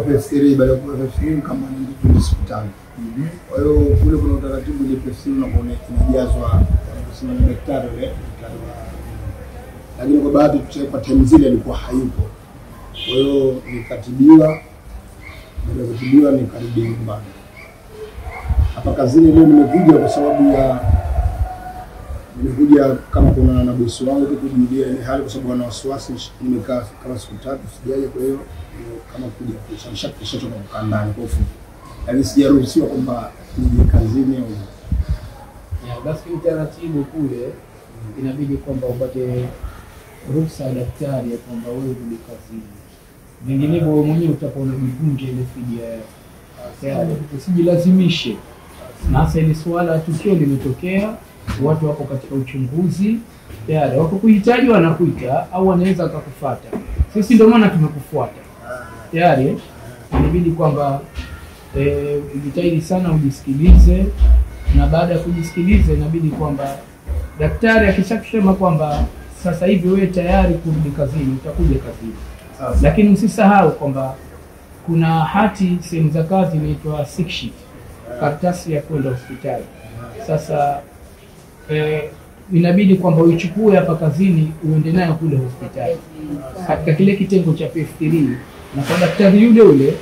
PF3 baada ya kuwa PF3 kama ni hospitali. Kwa hiyo kule kuna utaratibu ile PF3 unakuwa inajazwa kusema ni daktari yule daktari wa lakini kwa bahati tu kwa time zile alikuwa hayupo. Kwa hiyo nikatibiwa, baada ya kutibiwa nikarudi nyumbani. Hapa kazini leo nimekuja kwa sababu ya nimekuja kama kuna na bosi wangu tu kujulia ile hali, kwa sababu ana wasiwasi. Nimekaa kama siku tatu sijaja, kwa hiyo ndio kama kuja kushanisha kishachoka kukaa ndani kwa ufupi, lakini sijaruhusiwa kwamba nije kazini au Ya, basi utaratibu kule inabidi kwamba upate ruhusa ya daktari ya kwamba wewe rudi kazini, vinginevyo wewe mwenyewe utakuwa unajivunja ile fidia yako. Tayari usijilazimishe, na hasa ile suala tukio limetokea, watu wako katika uchunguzi tayari, wako kuhitaji wanakuita, au wanaweza wakakufuata. Sisi ndio maana tumekufuata tayari, inabidi kwamba eh, ujitahidi sana ujisikilize na baada ya kujisikiliza inabidi kwamba daktari akishakusema kwamba sasa hivi wewe tayari kurudi kazini, utakuja kazini, lakini usisahau kwamba kuna hati sehemu za kazi inaitwa sick sheet, karatasi ya kwenda hospitali. Sasa eh, inabidi kwamba uichukue hapa kazini uende nayo kule hospitali katika kile kitengo cha PF3 na kwa daktari yule yule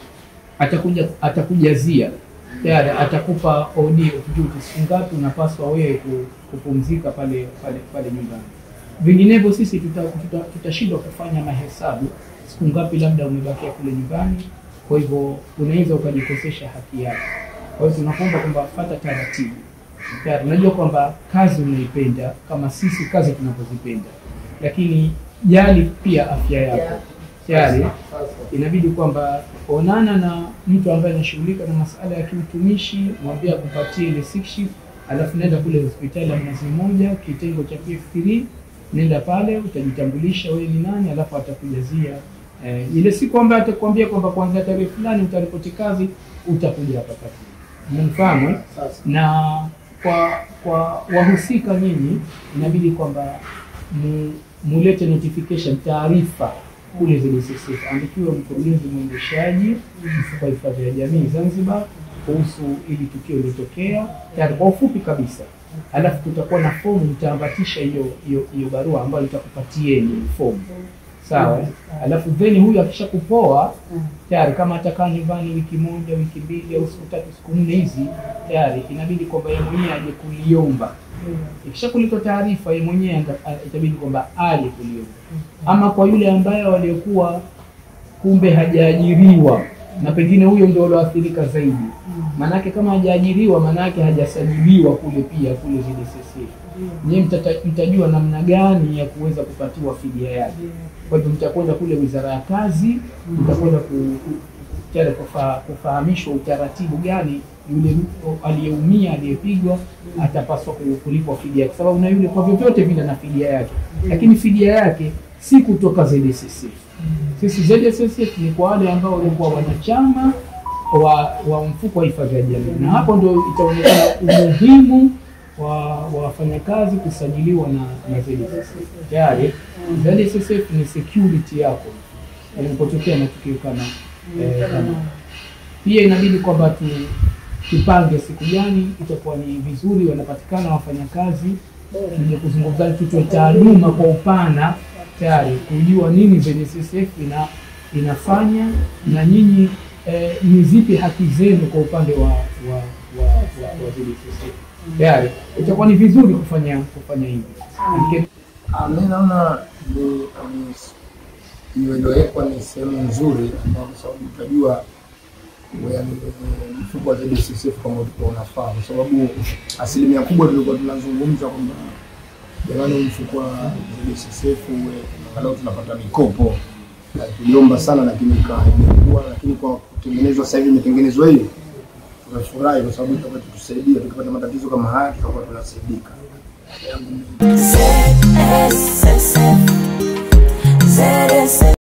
atakuja atakujazia tayari atakupa OD of duty, siku ngapi unapaswa wewe ku- kupumzika pale pale pale nyumbani. Vinginevyo sisi tutashindwa tuta, tuta tutashindwa kufanya mahesabu siku ngapi labda umebakia kule nyumbani, kwa hivyo unaweza ukajikosesha haki yako. Kwa hiyo tunakuomba kwamba fata taratibu. Tayari unajua kwamba kazi unaipenda kama sisi kazi tunapozipenda, lakini jali pia afya yako tayari inabidi kwamba onana na mtu ambaye anashughulika na masuala ya kiutumishi, mwambie akupatie ile sick sheet, alafu nenda kule hospitali ya Mnazi Mmoja kitengo cha PF3, nenda pale utajitambulisha wewe ni nani, alafu atakujazia eh, ile siku ambayo atakwambia kwamba kuanzia tarehe fulani utaripoti kazi, utakuja hapa kazini. Umenifahamu? eh? Na kwa kwa wahusika nyinyi inabidi kwamba mu, mulete notification taarifa kule ZSSF, andikiwa mkurugenzi mwendeshaji mfuko wa hifadhi ya jamii Zanzibar kuhusu ili tukio lilotokea, tayari kwa ufupi kabisa. Alafu tutakuwa na fomu, mtaambatisha hiyo hiyo hiyo barua ambayo itakupatieni fomu, sawa. eh? Alafu then huyu akishakupoa tayari, kama atakaa nyumbani wiki moja, wiki mbili au siku tatu, siku nne hizi, tayari inabidi kwamba yeye mwenyewe aje kuliomba ikisha kuletwa taarifa yeye mwenyewe anda- a- itabidi kwamba aje kuliomba, ama kwa yule ambaye waliokuwa kumbe hajaajiriwa na pengine huyo ndio alioathirika zaidi. Maanake kama hajaajiriwa, maanake hajasajiliwa kule pia kule ZSSF. Nyie mtata- mtajua namna gani ya kuweza kupatiwa fidia yake. Kwa hivyo mtakwenda kule Wizara ya Kazi, mtakwenda ku, tayari kufa, kufahamishwa utaratibu gani yule mtu aliyeumia aliyepigwa atapaswa ku- kulipwa fidia yake, sababu na yule kwa vyovyote vile na fidia yake, lakini fidia yake si kutoka ZSSF. Sisi ZSSF ni kwa wale ambao walikuwa wanachama wa, wa mfuko wa hifadhi ya jamii, na hapo ndio itaonekana umuhimu wa wa wafanyakazi kusajiliwa na, na ZSSF. Tayari ZSSF ni security yako inapotokea matukio kama eh, kama pia inabidi kwamba tu, tupange siku gani itakuwa ni vizuri wanapatikana wafanyakazi, tuje kuzungumza, tutoe taaluma kwa upana tayari kujua nini ZSSF ina inafanya na nyinyi eh, ni zipi haki zenu kwa upande wa wa wa, wa, wa ZSSF. Tayari itakuwa ni vizuri kufanya kufanya hivi. Manake Ah, mi naona ni ni- hiyo iliyowekwa ni sehemu nzuri, ambayo kwa sababu utajua yaani, eh, mfuko wa ZSSF kama ulikuwa unafaa, kwa sababu asilimia kubwa tulikuwa tunazungumza kwamba jamani, mfuko wa ZSSF uwe angalau tunapata mikopo, Na tuliomba sana, lakini ikawa haijakuwa, lakini kwa kutengenezwa sasa hivi imetengenezwa hiyo, tunafurahi kwa sababu itakuwa tutusaidia tukipata matatizo kama haya, tutakuwa tunasaidika. ZSSF, ZSSF.